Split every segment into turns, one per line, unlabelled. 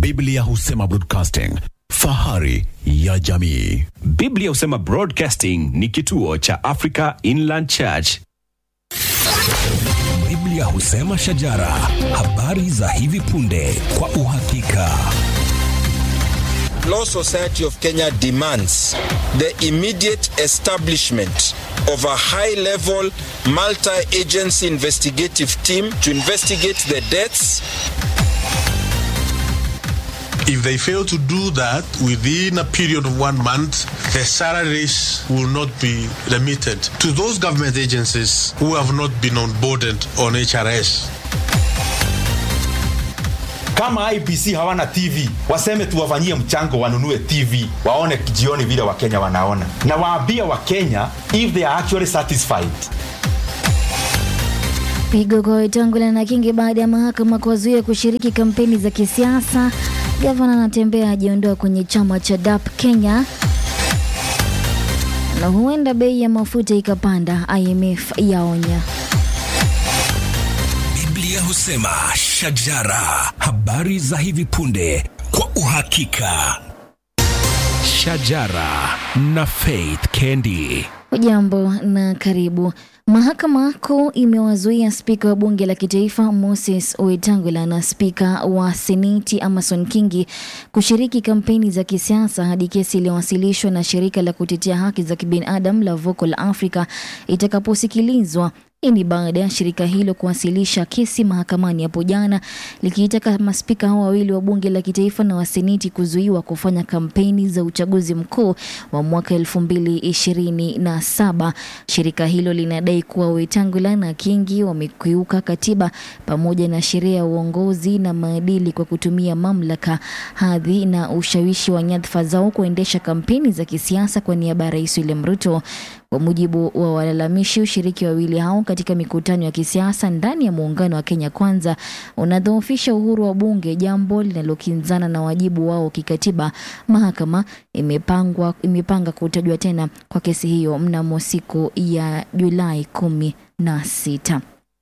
Biblia husema broadcasting, fahari ya jamii.
Biblia husema Broadcasting ni kituo cha Africa Inland Church.
Biblia husema shajara, habari za hivi punde kwa uhakika.
Law Society of Kenya demands the immediate establishment of a high level multi agency investigative team to investigate the deaths
If they fail to do that within a period of one month, the salaries will not be remitted to those government agencies who have not been onboarded on HRS.
kama IPC hawana TV waseme tuwafanyie mchango wanunue TV waone jioni vile Wakenya wanaona, na waambie Wakenya if they are actually satisfied.
Pigo kwa Wetangula na Kingi baada ya mahakama kuwazuia kushiriki kampeni za kisiasa. Gavana anatembea ajiondoa kwenye chama cha DAP Kenya, na huenda bei ya mafuta ikapanda, IMF yaonya.
Biblia husema shajara, habari za hivi punde kwa uhakika.
Shajara na Faith Kendi.
Hujambo na karibu. Mahakama Kuu imewazuia spika wa bunge la kitaifa Moses Wetangula na spika wa seneti Amason Kingi kushiriki kampeni za kisiasa hadi kesi iliyowasilishwa na shirika la kutetea haki za kibinadamu la Vocal Africa itakaposikilizwa. Hii ni baada ya shirika hilo kuwasilisha kesi mahakamani hapo jana likiitaka maspika hao wawili wa bunge la kitaifa na wa seneti kuzuiwa kufanya kampeni za uchaguzi mkuu wa mwaka elfu mbili ishirini na saba. Shirika hilo linadai kuwa Wetangula na Kingi wamekiuka katiba pamoja na sheria ya uongozi na maadili kwa kutumia mamlaka, hadhi na ushawishi wa nyadhifa zao kuendesha kampeni za kisiasa kwa niaba ya Rais William Ruto. Kwa mujibu wa walalamishi, ushiriki wa wawili hao katika mikutano ya kisiasa ndani ya muungano wa Kenya Kwanza unadhoofisha uhuru wa bunge, jambo linalokinzana na wajibu wao kikatiba. Mahakama imepangwa imepanga kutajwa tena kwa kesi hiyo mnamo siku ya Julai kumi na sita.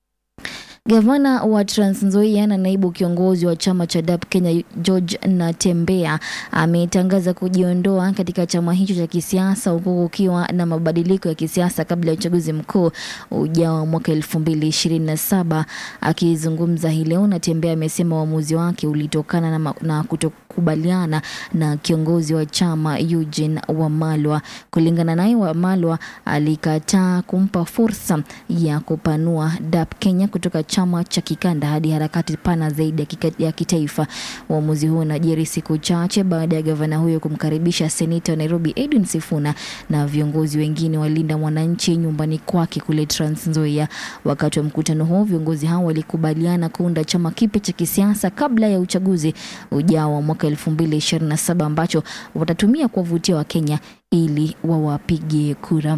Gavana wa Trans Nzoia na naibu kiongozi wa chama cha DAP Kenya George Natembea ametangaza kujiondoa katika chama hicho cha kisiasa huku kukiwa na mabadiliko ya kisiasa kabla ya uchaguzi mkuu ujao wa mwaka elfu mbili ishirini na saba. Akizungumza hii leo, Natembea amesema uamuzi wake ulitokana na, ma- na kutokubaliana na kiongozi wa chama Eugene Wamalwa. Kulingana naye, Wamalwa alikataa kumpa fursa ya kupanua DAP Kenya kutoka chama cha kikanda hadi harakati pana zaidi ya, kika, ya kitaifa. Uamuzi huo unajiri siku chache baada ya gavana huyo kumkaribisha seneta wa Nairobi Edwin Sifuna na viongozi wengine walinda mwananchi nyumbani kwake kule Trans Nzoia. Wakati wa mkutano huo, viongozi hao walikubaliana kuunda chama kipya cha kisiasa kabla ya uchaguzi ujao wa mwaka 2027 ambacho watatumia kuwavutia Wakenya ili wawapige kura.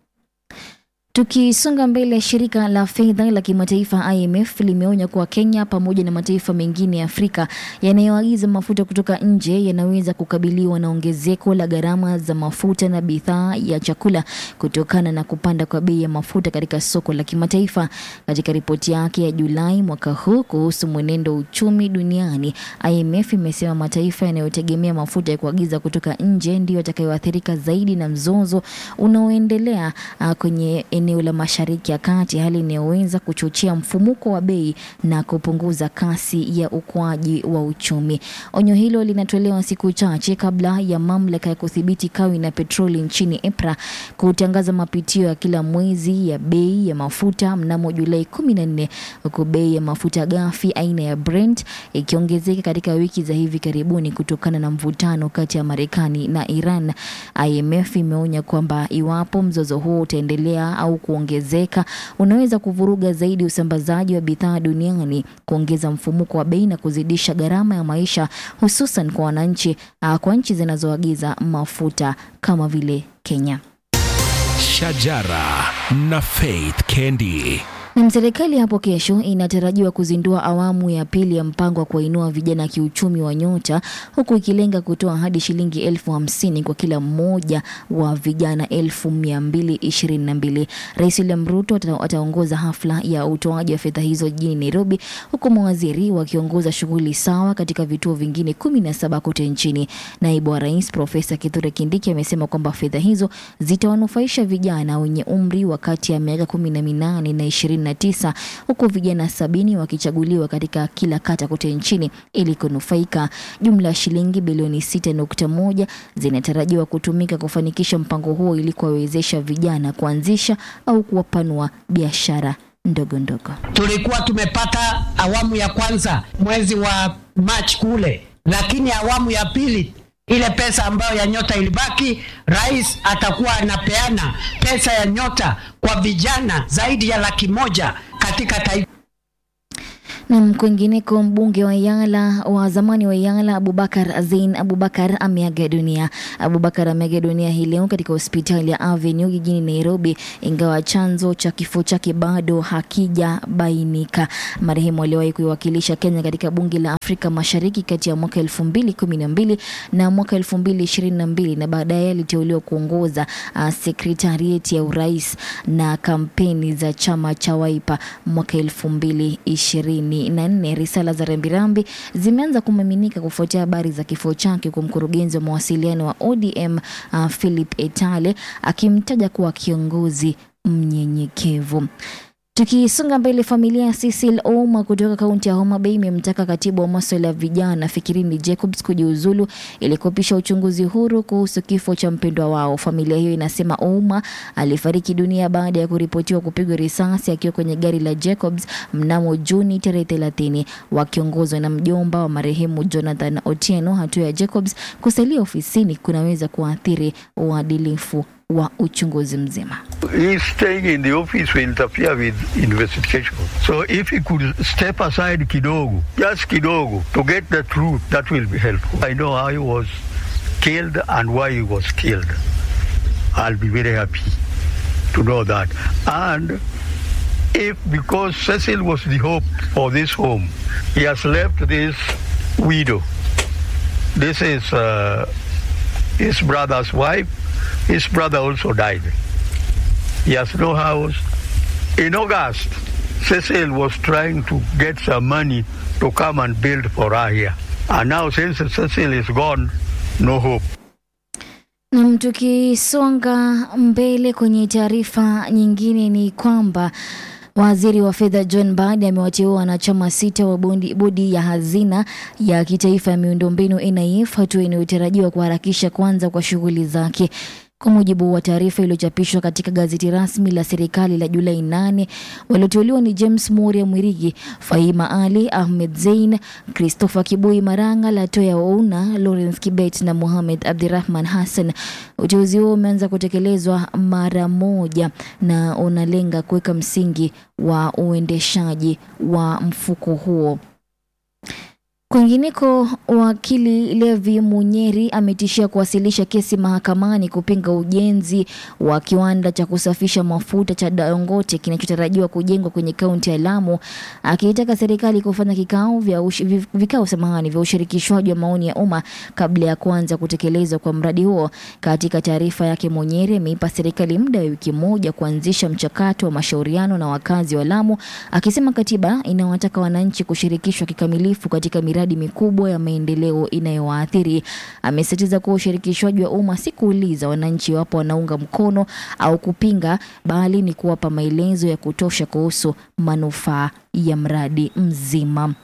Tukisonga mbele, shirika la fedha la kimataifa IMF limeonya kuwa Kenya pamoja na mataifa mengine ya Afrika yanayoagiza mafuta kutoka nje yanaweza kukabiliwa na ongezeko la gharama za mafuta na bidhaa ya chakula kutokana na kupanda kwa bei ya mafuta katika soko la kimataifa. Katika ripoti yake ya Julai mwaka huu kuhusu mwenendo wa uchumi duniani, IMF imesema mataifa yanayotegemea mafuta ya kuagiza kutoka nje ndiyo yatakayoathirika zaidi na mzozo unaoendelea uh, kwenye eneo la Mashariki ya Kati, hali inayoweza kuchochea mfumuko wa bei na kupunguza kasi ya ukuaji wa uchumi. Onyo hilo linatolewa siku chache kabla ya mamlaka ya kudhibiti kawi na petroli nchini EPRA kutangaza mapitio ya kila mwezi ya bei ya mafuta mnamo Julai 14 huku bei ya mafuta ghafi aina ya Brent ikiongezeka katika wiki za hivi karibuni kutokana na mvutano kati ya Marekani na Iran. IMF imeonya kwamba iwapo mzozo huo utaendelea au kuongezeka, unaweza kuvuruga zaidi usambazaji wa bidhaa duniani, kuongeza mfumuko wa bei na kuzidisha gharama ya maisha, hususan kwa wananchi, ah, kwa nchi zinazoagiza mafuta kama vile Kenya.
Shajara na Faith Kendi.
Na serikali hapo kesho inatarajiwa kuzindua awamu ya pili ya mpango wa kuwainua vijana kiuchumi wa Nyota, huku ikilenga kutoa hadi shilingi elfu hamsini kwa kila mmoja wa vijana elfu mia mbili ishirini na mbili. Rais William Ruto ata- ataongoza hafla ya utoaji wa fedha hizo jijini Nairobi, huku mawaziri wakiongoza shughuli sawa katika vituo vingine kumi na saba kote nchini. Naibu wa rais Profesa Kithure Kindiki amesema kwamba fedha hizo zitawanufaisha vijana wenye umri wa kati ya miaka kumi na minane na ishirini na tisa huku vijana sabini wakichaguliwa katika kila kata kote nchini ili kunufaika. Jumla ya shilingi bilioni sita nukta moja zinatarajiwa kutumika kufanikisha mpango huo ili kuwawezesha vijana kuanzisha au kuwapanua biashara ndogo ndogo.
tulikuwa tumepata awamu ya kwanza mwezi wa March kule, lakini awamu ya pili ile pesa ambayo ya nyota ilibaki, rais atakuwa anapeana pesa ya nyota kwa vijana zaidi ya laki moja katika taifa.
Na kwingineko, mbunge wa Yala wa zamani wa Yala Abubakar Azein Abubakar ameaga dunia. Abubakar ameaga dunia hii leo katika hospitali ya Avenue jijini Nairobi, ingawa chanzo cha kifo chake bado hakijabainika. Marehemu aliwahi kuiwakilisha Kenya katika bunge la Afrika Mashariki kati ya mwaka 2012 na mwaka 2022 na baadaye aliteuliwa kuongoza uh, sekretarieti ya urais na kampeni za chama cha Wiper mwaka 2024. Risala za rambirambi zimeanza kumiminika kufuatia habari za kifo chake, kwa mkurugenzi wa mawasiliano wa ODM uh, Philip Etale akimtaja kuwa kiongozi mnyenyekevu. Tukisonga mbele, familia ya Cecil Ouma kutoka kaunti ya Homa Bay imemtaka katibu wa maswala ya vijana Fikirini Jacobs kujiuzulu ili kupisha uchunguzi huru kuhusu kifo cha mpendwa wao. Familia hiyo inasema Ouma alifariki dunia baada ya kuripotiwa kupigwa risasi akiwa kwenye gari la Jacobs mnamo Juni tarehe 30, wakiongozwa na mjomba wa marehemu Jonathan Otieno. Hatua ya Jacobs kusalia ofisini kunaweza kuathiri uadilifu wa uchunguzi mzima.
His staying in the office will interfere with investigation. So if he could step aside kidogo, just kidogo, to get the truth, that will be helpful. I know how he was killed and why he was killed. I'll be very happy to know that. And if because Cecil was the hope for this home, he has left this widow. This is uh, his brother's wife. His brother also died. He has no house. In August, Cecil was trying to get some money to come and build for her here. And now since Cecil is gone, no hope.
Nam, tukisonga mbele kwenye taarifa nyingine ni kwamba Waziri wa fedha John Mbadi amewateua wanachama sita wa bondi- bodi ya hazina ya kitaifa ya miundombinu NIF, hatua inayotarajiwa kuharakisha kuanza kwa shughuli zake. Kwa mujibu wa taarifa iliyochapishwa katika gazeti rasmi la serikali la Julai 8, walioteuliwa ni James Moria Mwirigi, Fahima Ali, Ahmed Zein, Christopher Kibui Maranga, Latoya Ouna, Lawrence Kibet na Mohamed Abdirahman Hassan. Uteuzi huo umeanza kutekelezwa mara moja na unalenga kuweka msingi wa uendeshaji wa mfuko huo. Kwingineko, wakili Levi Munyeri ametishia kuwasilisha kesi mahakamani kupinga ujenzi wa kiwanda cha kusafisha mafuta cha Dangote kinachotarajiwa kujengwa kwenye kaunti ya Lamu, akiitaka serikali kufanya kikao vya ush, vi- vikao samahani vya ushirikishwaji wa maoni ya umma kabla ya kuanza kutekelezwa kwa mradi huo. Katika taarifa yake, Munyeri ameipa serikali muda wa wiki moja kuanzisha mchakato wa mashauriano na wakazi wa Lamu, akisema katiba inawataka wananchi kushirikishwa kikamilifu katika miradi mikubwa ya maendeleo inayowaathiri. Amesisitiza kuwa ushirikishwaji wa umma si kuuliza wananchi iwapo wanaunga mkono au kupinga, bali ni kuwapa maelezo ya kutosha kuhusu manufaa ya mradi mzima.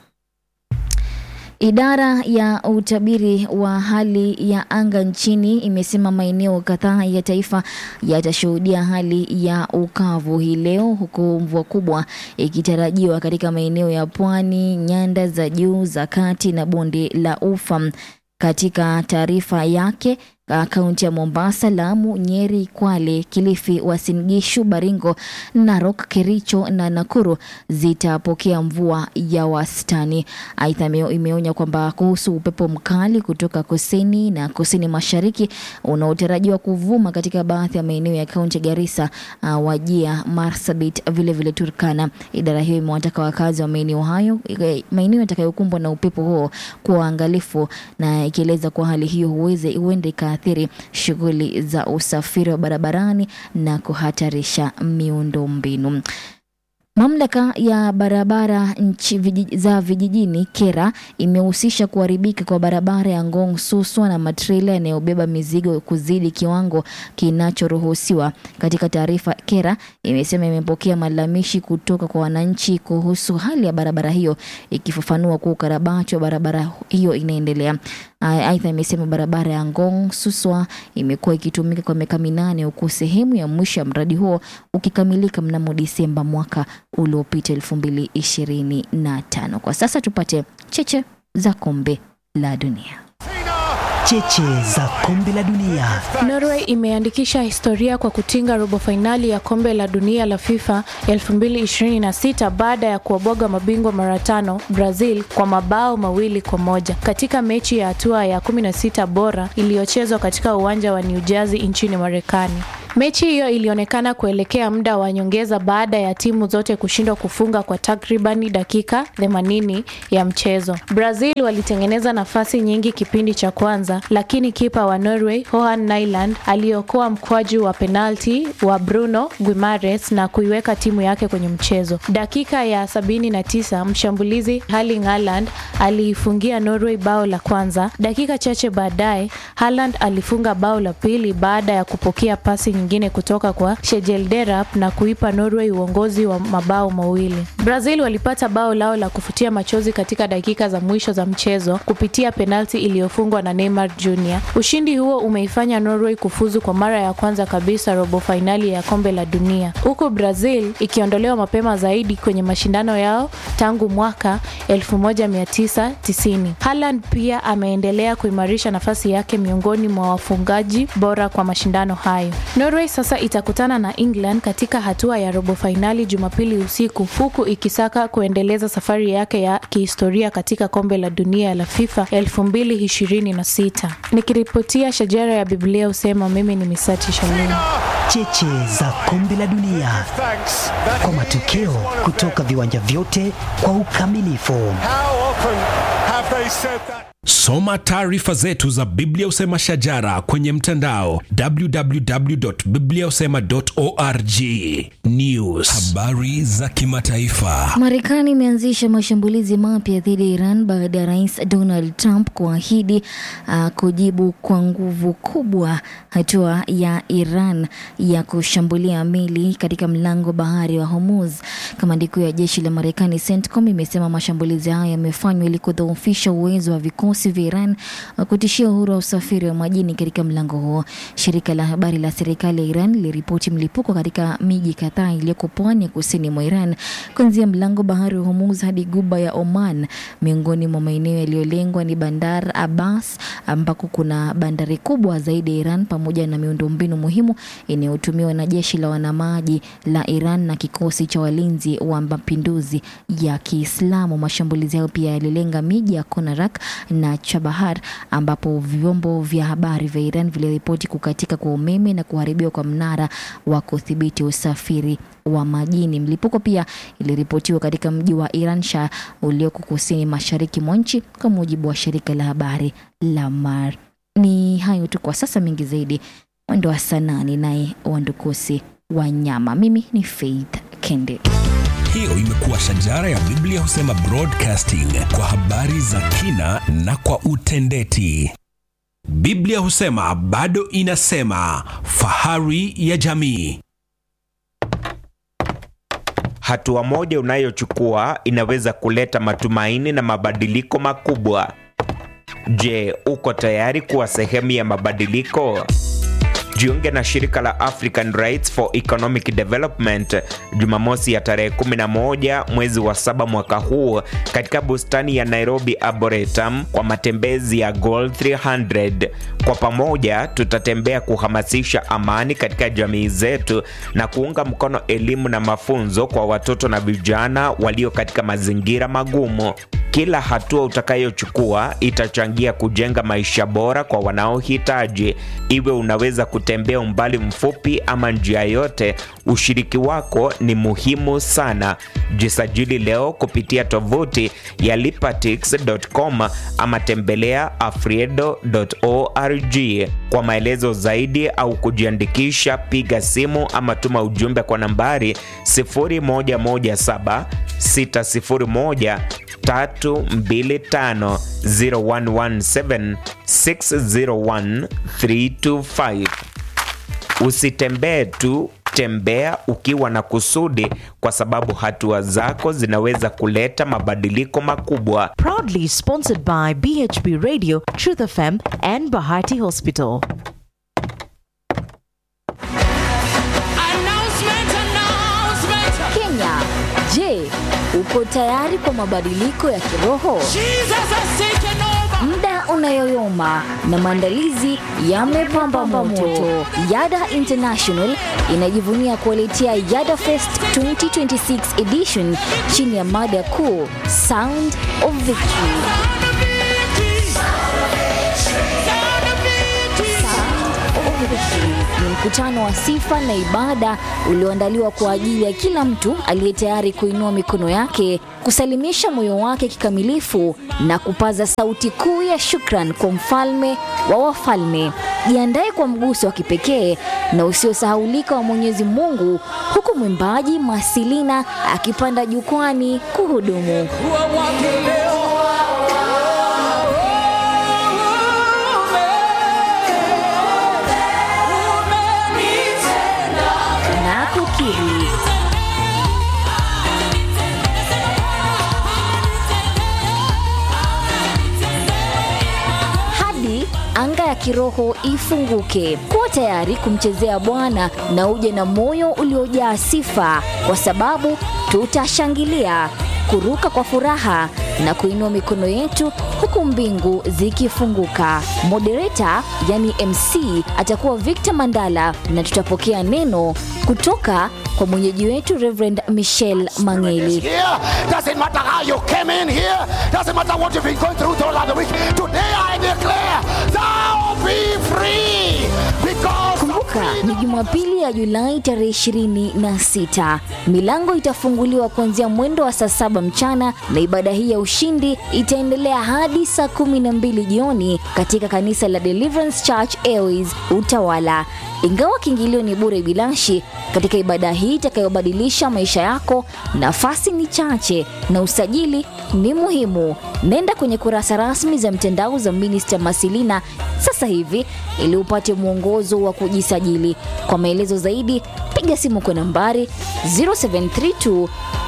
Idara ya utabiri wa hali ya anga nchini imesema maeneo kadhaa ya taifa yatashuhudia hali ya ukavu hii leo, huku mvua kubwa ikitarajiwa katika maeneo ya pwani, nyanda za juu za kati na bonde la Ufa. Katika taarifa yake uh, kaunti ya Mombasa, Lamu, Nyeri, Kwale, Kilifi, Uasin Gishu, Baringo, Narok, Kericho na Nakuru zitapokea mvua ya wastani. Aidha, ime- imeonya kwamba kuhusu upepo mkali kutoka kusini na kusini mashariki unaotarajiwa kuvuma katika baadhi ya maeneo ya kaunti ya Garissa, uh, Wajia, Marsabit, vile vile Turkana. Idara hiyo imewataka wakazi wa maeneo hayo eh, maeneo yatakayokumbwa na upepo huo kuwa waangalifu, na ikieleza kuwa hali hiyo huweze huenda ikaathiri shughuli za usafiri wa barabarani na kuhatarisha miundombinu. Mamlaka ya barabara nchi vijij, za vijijini KERA imehusisha kuharibika kwa barabara ya Ngong Suswa na matrela yanayobeba mizigo kuzidi kiwango kinachoruhusiwa. Katika taarifa, KERA imesema imepokea malalamishi kutoka kwa wananchi kuhusu hali ya barabara hiyo, ikifafanua kuwa ukarabati wa barabara hiyo inaendelea. A- Aidha, imesema barabara ya Ngong Suswa imekuwa ikitumika kwa miaka minane huku sehemu ya mwisho ya mradi huo ukikamilika mnamo Disemba mwaka uliopita elfu mbili ishirini na tano. Kwa sasa tupate cheche za kombe la dunia.
Cheche za kombe la dunia.
Norway imeandikisha historia kwa kutinga robo fainali ya kombe la dunia la FIFA 2026 baada ya kuwaboga mabingwa mara tano Brazil kwa mabao mawili kwa moja katika mechi ya hatua ya 16 bora iliyochezwa katika uwanja wa New Jersey nchini Marekani. Mechi hiyo ilionekana kuelekea muda wa nyongeza baada ya timu zote kushindwa kufunga kwa takribani dakika 80 ya mchezo. Brazil walitengeneza nafasi nyingi kipindi cha kwanza, lakini kipa wa Norway Johan Nyland aliokoa mkwaju wa penalti wa Bruno Guimares na kuiweka timu yake kwenye mchezo. Dakika ya 79 mshambulizi Erling Haaland aliifungia Norway bao la kwanza. Dakika chache baadaye Haaland alifunga bao la pili baada ya kupokea pasi nyingine kutoka kwa Sjegelderup na kuipa Norway uongozi wa mabao mawili. Brazil walipata bao lao la kufutia machozi katika dakika za mwisho za mchezo kupitia penalti iliyofungwa na Neymar Jr. Ushindi huo umeifanya Norway kufuzu kwa mara ya kwanza kabisa robo fainali ya kombe la dunia, huku Brazil ikiondolewa mapema zaidi kwenye mashindano yao tangu mwaka 1990. Haaland pia ameendelea kuimarisha nafasi yake miongoni mwa wafungaji bora kwa mashindano hayo. Norway sasa itakutana na England katika hatua ya robo fainali Jumapili usiku huku ikisaka kuendeleza safari yake ya kihistoria katika kombe la dunia la FIFA 2026. Nikiripotia shajara ya Biblia husema mimi ni Misati Shalom.
Cheche za kombe la dunia kwa matokeo kutoka viwanja vyote kwa ukamilifu.
Soma taarifa zetu za Biblia Usema Shajara kwenye mtandao www.bibliausema.org. News,
habari za kimataifa.
Marekani imeanzisha mashambulizi mapya dhidi ya Iran baada ya rais Donald Trump kuahidi uh, kujibu kwa nguvu kubwa hatua ya Iran ya kushambulia meli katika mlango bahari wa Hormuz. Kamandi kuu ya jeshi la Marekani CENTCOM imesema mashambulizi hayo yamefanywa ili kudhoofisha uwezo wa vikosi vya Iran wa kutishia uhuru wa usafiri wa majini katika mlango huo. Shirika la habari la serikali ya Iran liliripoti mlipuko katika miji kadhaa iliyoko pwani ya kusini mwa Iran kuanzia mlango bahari wa Hormuz hadi guba ya Oman. Miongoni mwa maeneo yaliyolengwa ni Bandar Abbas ambako kuna bandari kubwa zaidi ya Iran pamoja na miundombinu muhimu inayotumiwa na jeshi la wanamaji la Iran na kikosi cha walinzi wa mapinduzi ya Kiislamu. Mashambulizi hayo pia yalilenga miji ya Konarak na Chabahar ambapo vyombo vya habari vya Iran viliripoti kukatika kwa umeme na kuharibiwa kwa mnara wa kudhibiti usafiri wa majini. Mlipuko pia iliripotiwa katika mji wa Iransha ulioko kusini mashariki mwa nchi, kwa mujibu wa shirika la habari la Mar. Ni hayo tu kwa sasa, mengi zaidi mwendo wa saa nane, naye Wandukusi Wanyama. Mimi ni Faith Kende.
Hiyo imekuwa shajara ya Biblia husema broadcasting kwa habari za kina na kwa utendeti.
Biblia husema bado inasema, fahari ya jamii.
Hatua moja unayochukua inaweza kuleta matumaini na mabadiliko makubwa. Je, uko tayari kuwa sehemu ya mabadiliko? Jiunge na shirika la African Rights for Economic Development Jumamosi ya tarehe 11 mwezi wa saba mwaka huu katika bustani ya Nairobi Arboretum kwa matembezi ya Goal 300. Kwa pamoja tutatembea kuhamasisha amani katika jamii zetu na kuunga mkono elimu na mafunzo kwa watoto na vijana walio katika mazingira magumu. Kila hatua utakayochukua itachangia kujenga maisha bora kwa wanaohitaji. Iwe unaweza kutembea umbali mfupi ama njia yote, ushiriki wako ni muhimu sana. Jisajili leo kupitia tovuti ya lipatix.com ama tembelea afriedo.org. Kwa maelezo zaidi au kujiandikisha, piga simu ama tuma ujumbe kwa nambari 0117 601 325 0117 601 325. Usitembee tu, tembea ukiwa na kusudi, kwa sababu hatua zako zinaweza kuleta mabadiliko makubwa.
Proudly sponsored by BHB Radio, Truth FM, and Bahati Hospital.
Kenya, je, uko tayari kwa mabadiliko ya kiroho? Muda unayoyoma na maandalizi yamepamba moto. Yada International inajivunia kuwaletea Yada Fest 2026 edition chini ya mada kuu Sound of Victory. Ni mkutano wa sifa na ibada ulioandaliwa kwa ajili ya kila mtu aliye tayari kuinua mikono yake, kusalimisha moyo wake kikamilifu na kupaza sauti kuu ya shukran kwa mfalme wa wafalme. Jiandae kwa mguso wa kipekee na usiosahaulika wa Mwenyezi Mungu, huku mwimbaji Masilina akipanda jukwani kuhudumu. na kukiri. Hadi anga ya kiroho ifunguke. Kuwa tayari kumchezea Bwana na uje na moyo uliojaa sifa, kwa sababu tutashangilia, kuruka kwa furaha na kuinua mikono yetu huku mbingu zikifunguka. Moderator yani MC atakuwa Victor Mandala na tutapokea neno kutoka kwa mwenyeji wetu Reverend Michelle Mangeli.
here. Doesn't matter how you came in here. Doesn't matter what you've been going through throughout the week. Today I declare, thou be free. Because
Kumbuka ni Jumapili ya Julai tarehe 26. Milango itafunguliwa kuanzia mwendo wa saa saba mchana na ibada hii ya ushindi itaendelea hadi saa kumi na mbili jioni katika kanisa la Deliverance Church Airways Utawala. Ingawa kiingilio ni bure bilashi, katika ibada hii itakayobadilisha maisha yako, nafasi ni chache na usajili ni muhimu. Nenda kwenye kurasa rasmi za mtandao za Minister Masilina sasa hivi ili upate mwongozo wa kujisajili. Kwa maelezo zaidi, piga simu kwa nambari 0732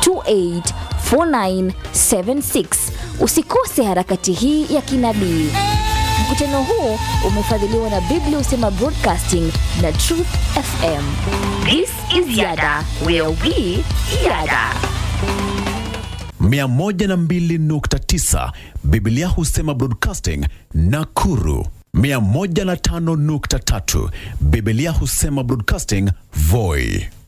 284976. Usikose harakati hii ya kinabii. Mkutano huu umefadhiliwa na Biblia Usema Broadcasting na Truth FM. This is Yada, where we yada.
102.9 Biblia husema Broadcasting Nakuru 105.3 Biblia husema Broadcasting Voi